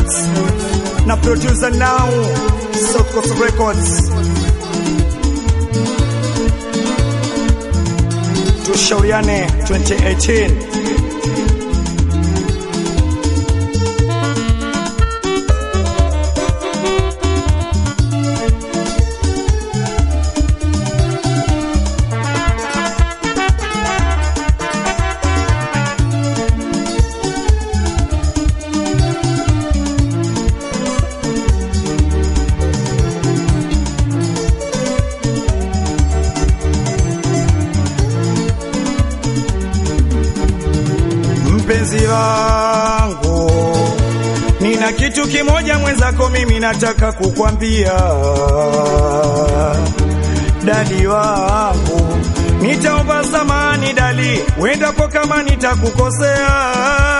Records na producer now South Coast Records. Tushauriane 2018. Mpenzi wangu, nina kitu kimoja mwenzako, mimi nataka kukwambia. Dali wangu, nitaomba samani dali, wendapo kama nitakukosea.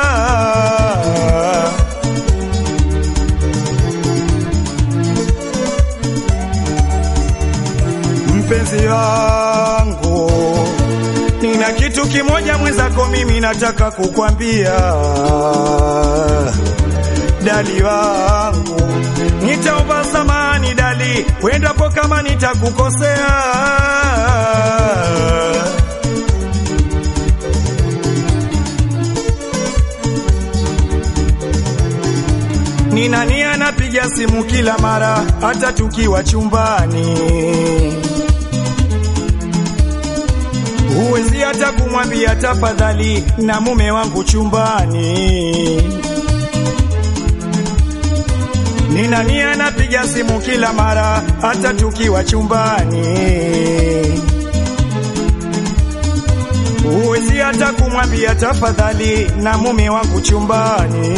Mpenzi wangu, nina kitu kimoja mwenzako, mimi nataka kukwambia. Dali wangu, nitaomba samani dali, wendapo kama nitakukosea. Nina nia napiga simu kila mara, hata tukiwa chumbani huwezi hata kumwambia tafadhali na mume wangu chumbani. Nina nia napiga simu kila mara, hata tukiwa chumbani. Huwezi hata kumwambia tafadhali na mume wangu chumbani.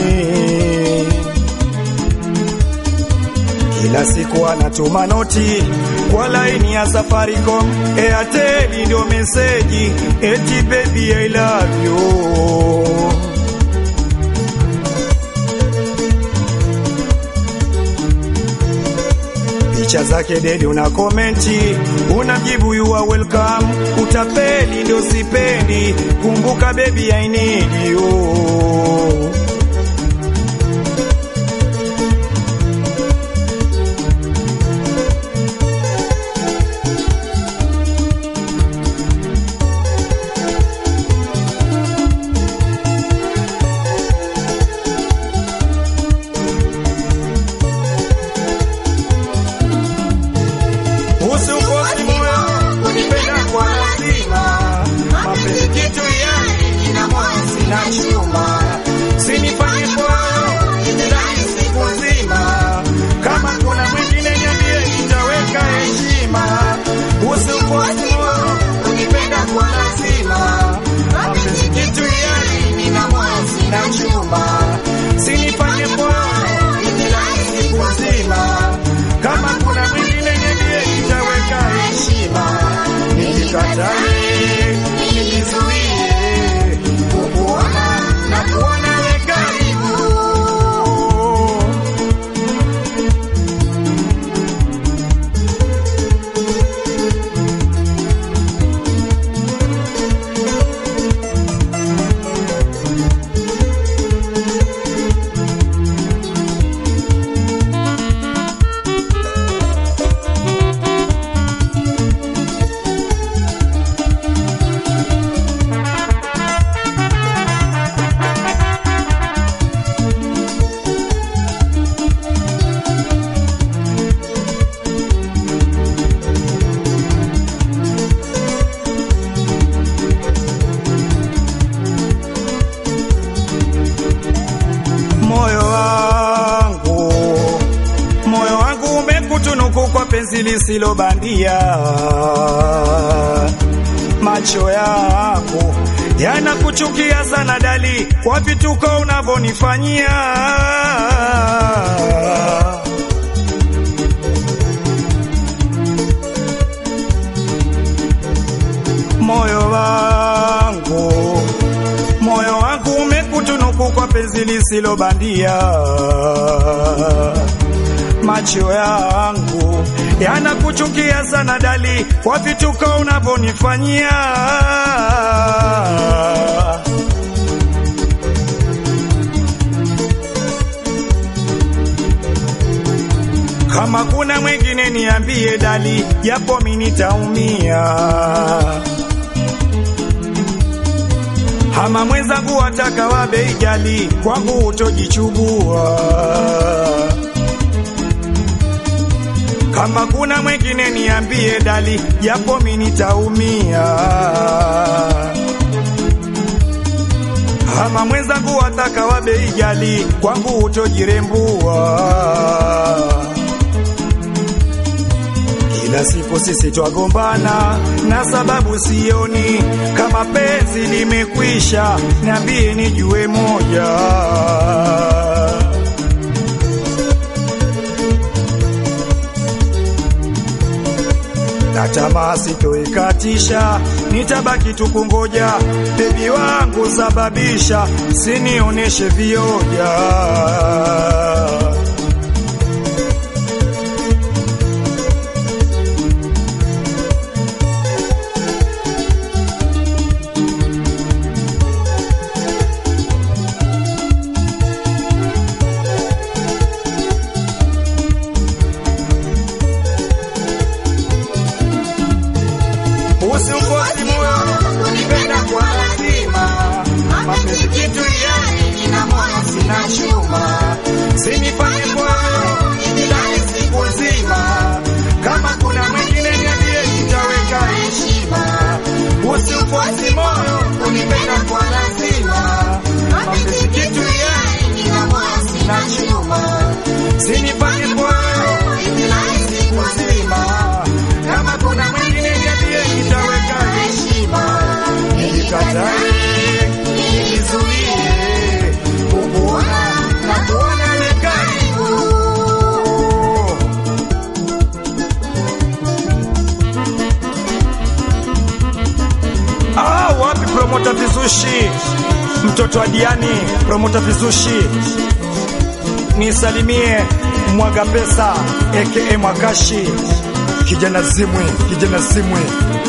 Kila siku anatuma noti kwa laini ya Safaricom, Airtel ndio meseji eti baby I love you. Picha zake dedi una komenti, unamjibu you are welcome. Utapeli ndio sipendi, kumbuka baby I need you. Usiukosi moyo kunipenda kwa lazima, mapenzi kitu yani ina moyo sina chuma, sinifanye moyo nidhani siku nzima, kama kuna mwingine niambie, nitaweka heshima. Usiukosi moyo kunipenda kwa lazima, mapenzi kitu yani ina moyo sina chuma, sinifanye moyo nidhani siku nzima, kama kuna mwingine niambie, nitaweka heshima. Nikikatae nijizuie kukuona na kuona we karibu. moyo wangu, moyo wangu umekutunuku kwa penzi lisilo bandia. Macho yangu yanakuchukia sana dali, kwa vituko unavyonifanyia. Moyo wangu moyo wangu umekutunuku kwa penzi lisilo bandia. Macho yangu yanakuchukia sana dali, kwa vituko unavyonifanyia. Kama kuna mwingine niambie dali, japo mimi nitaumia. Hama mwenzangu wataka wa bei gali, kwangu utojichubua. Kama kuna mwingine niambie dali, japo mimi nitaumia. Hama mwenzangu wataka wa bei gali, kwangu utojirembua. Kila siku sisi twagombana na sababu sioni kama penzi limekwisha, niambie nijue moja. Na tamaa sitoikatisha, nitabaki tu kungoja. Bebi wangu sababisha, sinioneshe vioja. Usiukosi moyo kunipenda kwa lazima, mapenzi kitu yani ina moyo sina chuma, sinifanye moyo nilale siku nzima, kama kuna mwingine niambie, nitaweka heshima. Usiukosi moyo kunipenda kwa lazima, mapenzi kitu yani ina moyo sina chuma, sinifanye moyo nilale siku nzima, kama kuna mwingine niambie, nitaweka heshima. Nilikatae, nilizuie, kukuona na kuona ni karibu. Ah, wapi promota vizushi, mtoto wa Diani, promota vizushi, nisalimie mwaga pesa aka Mwakashi, kijana zimwi, kijana zimwi.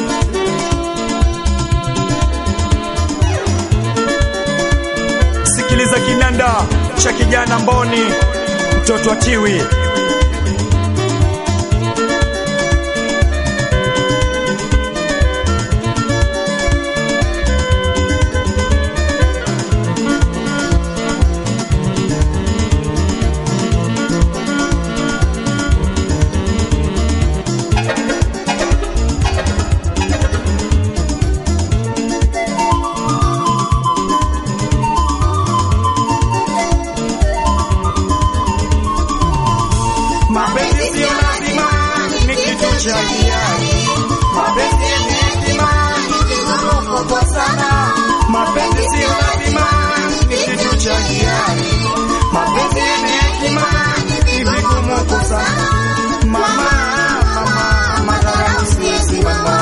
Sikiliza kinanda cha kijana Mboni, mtoto wa Tiwi. Mapenzi sio lazima ni kitu cha hiari. Mapenzi ni hekima, ni vigumu kukosana. Mapenzi sio lazima ni kitu cha hiari. Mapenzi ni hekima, ni vigumu kukosana. Mama, mama, madharau siwezi mama.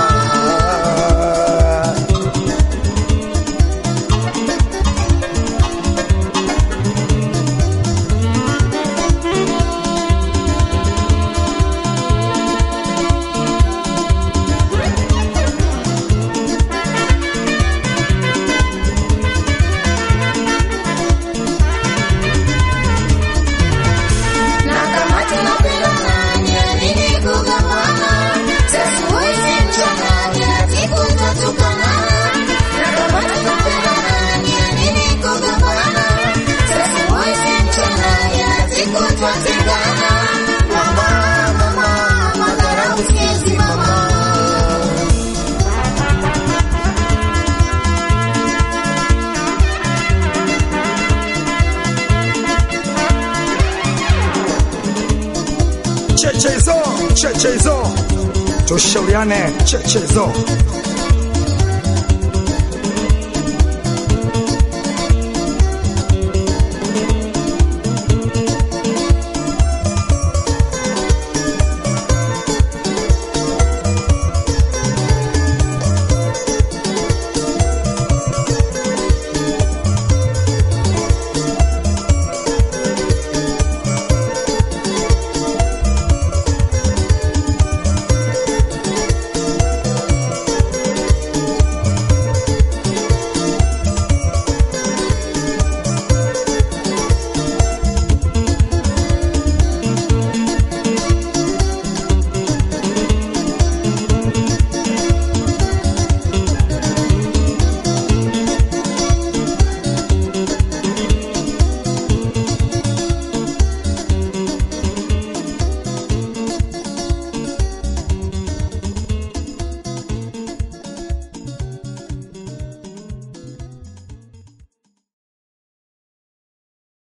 Na kama tunapendana, ni ya nini kugombana? Sasa hivi mchana, kila siku tutatukana. Na kama tunapendana, ni ya nini kugombana? Sasa hivi mchana, kila siku tutatengana. Mama, mama, madharau siwezi mama. cheche hizo cheche hizo tushauriane cheche hizo